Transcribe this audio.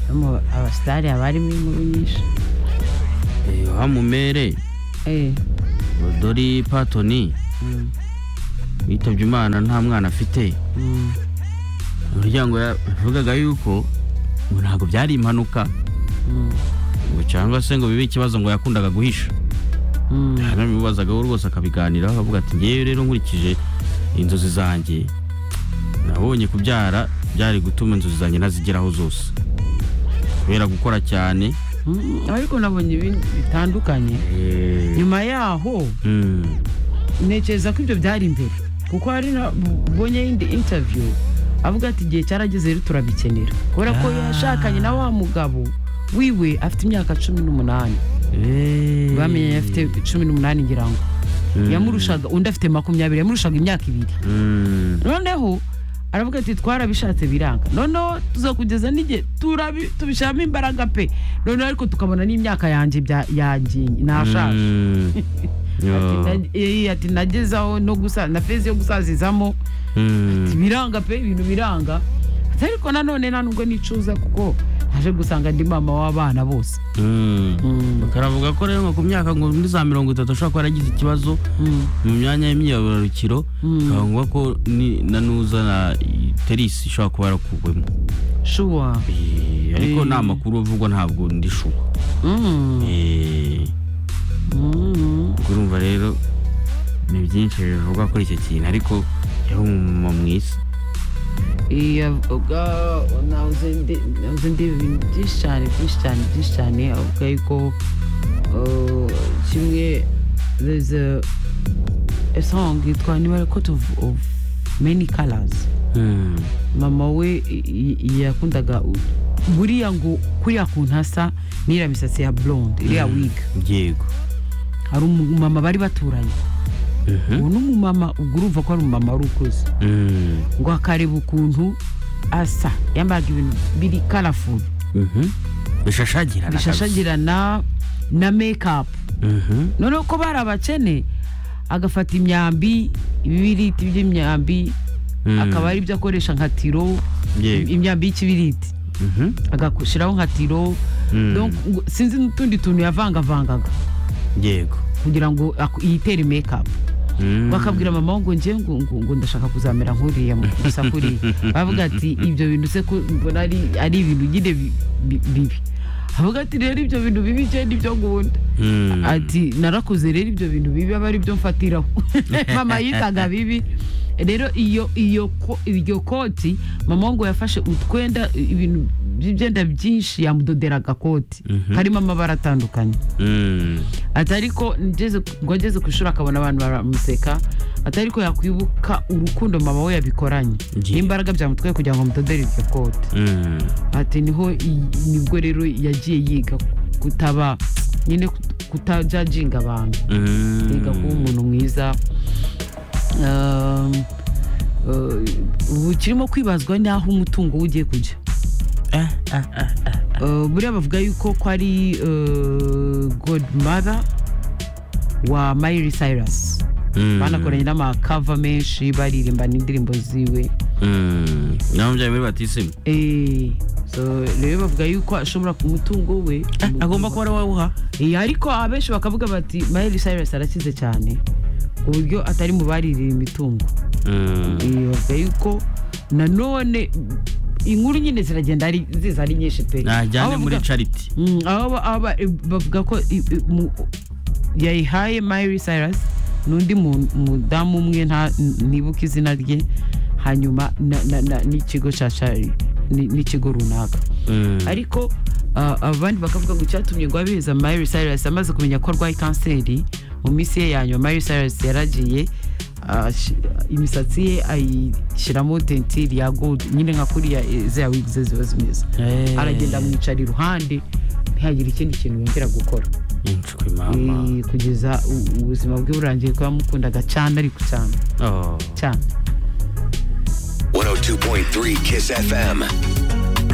no mu abasitari haba harimo inkuru nyinshi hamumere Eh, dori patoni mm, yitabye imana nta mwana afite mm, umuryango yavugaga yuko ngo ntabwo byari impanuka mm, ngo cyangwa se ngo bibe ikibazo ngo yakundaga guhisha mm, nabibazagaho rwose akabiganiraho akavuga ati ngewe rero nkurikije inzozi zanjye nabonye kubyara byari gutuma inzozi zanjye nazigeraho zose kubera gukora cyane mm. ariko nabonye ibindi bitandukanye nyuma yaho Mm. ntekereza ko ibyo byari imbere kuko hari na- ubonye indi interview avuga ati igihe cyarageze rero turabikenera kubera ko Ah. yashakanye na wa mugabo wiwe afite imyaka cumi n'umunani Eh. bamenyanye afite cumi n'umunani ngira ngo Mm. yamurushaga undi afite makumyabiri yamurushaga imyaka ibiri Mm. noneho aravuga ati twarabishatse biranga noneho tuzakugeza n'igihe turabi- tubishyiramo imbaraga pe noneho ariko tukabona n'imyaka yanjye bya- yangiye nashaje Mm. Ati, Yo. "Nag- eh, ati nagezaho no gusa na fezi yo gusazizamo Mm. ibiranga pe ibintu biranga Ati, ariko nanone nta nubwo nicuza kuko naje gusanga ndi mama w'abana bose Mm. Mm. bakaravuga ko rero ngo ku myaka ngo muri za mirongo itatu ashobora kuba yaragize ikibazo Mm. mu myanya y'imyibarukiro Mm. bakavuga ko ni- na nuza na terisi ishobora kuba yarakugwemo shuwa Eh, ariko Eh. nta makuru avugwa ntabwo ndishuka Mm. Mm. urumva rero ni byinshi bivugwa kuri icyo kintu ariko yari umumama mwiza iya ubwa nahoze ndi- nahoze ndeba ibintu byinshi cyane byinshi cyane byinshi cyane avuga yuko uh, kimwe there's a, a song yitwa niba coat of, of many colors Mm. mama we i- i- yakundaga u- buriya ngo kuriya kuntu hasa n'iriya misatsi ya blonde iriya wig yego hari umumama bari baturanye Mhm. ubu ni umumama ubwo urumva ko ari umumama wari ukuze Mm. ngo akareba ukuntu asa yambaraga ibintu biri karafuru Mhm. bishashagirana bishashagirana na mekapu Mhm. noneho ko bari abakene agafata imyambi ibibiriti by'imyambi Mm. akaba ari byo akoresha nka tiro Yego. imyambi y'ikibiriti Mhm. agashyiraho nka tiro Mm. Donc, ngo- sinzi n'utundi tuntu yavangavangaga yego kugira ngo aku- yitere mekapu Mm. bakabwira mama we ngo njye ngo, ngo, ngo ndashaka kuzamera nk'uriya mu- gusa kuriya bavuga ati ibyo bintu se ko mbona ari, ari ibintu nyine bi- bi- bibi avuga ati rero ibyo bintu bibi njye nibyo nkunda Mm. ati narakuze rero ibyo bintu bibi aba ari byo mfatiraho mama yitaga bibi rero iyo iyo ko- iryo koti mama we ngo yafashe utwenda ibintu by'ibyenda byinshi yamudoderaga koti Mhm. karimo amabara atandukanye Mm. ati ariko ngeze- ngo ageze ku ishuri akabona abantu baramuseka ati ariko yakwibuka urukundo mama we yabikoranye Ye. n'imbaraga byamutwaye kugira ngo amudodere iryo kote Mm. ati niho iyi- nibwo rero yagiye yiga kutaba nyine kutajajinga abantu Mm. yiga kuba umuntu mwiza Um, uh, ubu kirimo kwibazwa n'aho umutungo we ugiye kujya Eh, eh, eh. Uh, buriya bavuga yuko ko ari godmother wa mayiri sayirasi Mm. banakoranye n'amakava menshi baririmbana indirimbo ziwe Mm. Naho mbyari muri batisimu Eh, so rero bavuga yuko ashobora ku mutungo we agomba kuba ari wawuha Eh, ariko abenshi bakavuga bati mayiri sayirasi arakize cyane ku buryo atari mu baririra imitungo Mm. Eh, bavuga yuko nanone inkuru nyine ziragenda ari- ziza ari nyinshi pe najyane Aho muri bavuga- cariti Mm, aho ba- aho ba- bavuga ko i- i- mu- yayihaye mayiri sayirasi n'undi mu- mudamu umwe nta- nibuka izina rye hanyuma na- na- na- n'ikigo cya cari ni- n'ikigo runaka Mm. ariko ah, abandi bakavuga ngo icyatumye ngo abiheza mayiri sayirasi amaze kumenya ko arwaye kanseri mu minsi ye ya nyuma mayiri sayirasi yaragiye ah, ashi- imisatsi ye ayishyiramo tentiri ya gold nyine nka kuriya eh, ziriya wigi ze ziba zimeze Eh. aragenda amwicara iruhande ntihagire ikindi kintu yongera gukora Inshwi mama Eh, kugeza u- ubuzima bwe burangiye kuba yamukundaga cyane ariko cyane Oh. cyane 102.3 Kiss FM.